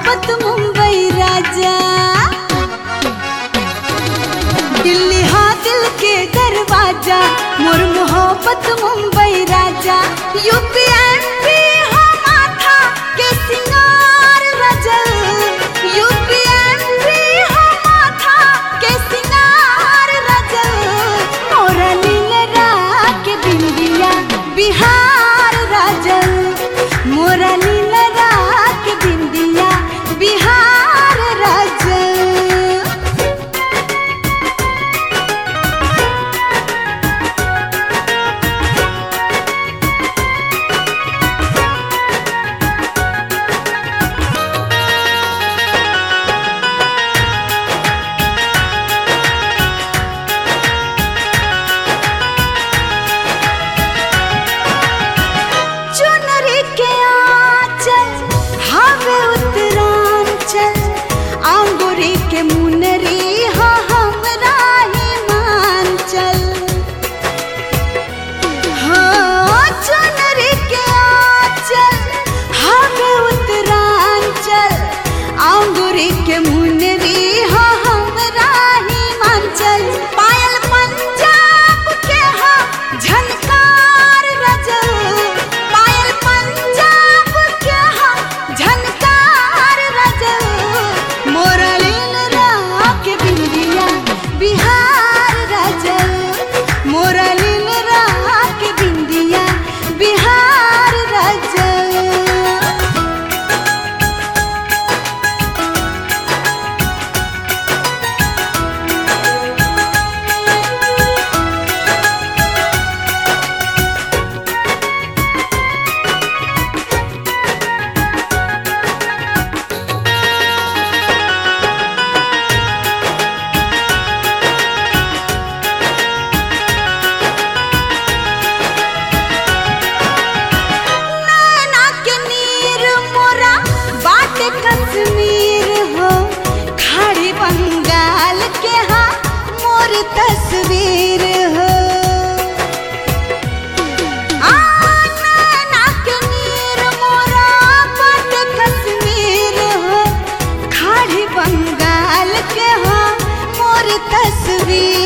मोहब्बत मुंबई राजा दिल्ली हाँ दिल के दरवाजा मोर मोहब्बत मुंबई राजा यूपी एमपी हाँ माथा के सिंगार रजल यूपी एमपी हाँ माथा के सिंगार रजल मोरा लीलरा के बिंदिया बिहार राजल मोरा लीलरा के बिंदिया बिहार राजल चुनरी के आंचल हवे उत्तरांचल अंगूरी के मुनरी हाँ हमरा हिमांचल हाँ चुनरी के आंचल हवे उत्तरांचल अंगूरी के मुनरी हाँ हमरा हिमांचल पायल पंजाब के हाँ झनकार रजल पायल पंजाब के हाँ झनकार रजल मोरा लीलरा के बिंदिया बिहार रजल मोरा लीलरा के बिंदिया बिहार रजल नैना के नीर मोरा बाटे कश्मीर हो खाड़ी बंगाल के हाँ मोर तस्वीर हो आ, नैना के नीर मोरा बाटे कश्मीर हो खाड़ी बंगाल के हाँ मोर तस्वीर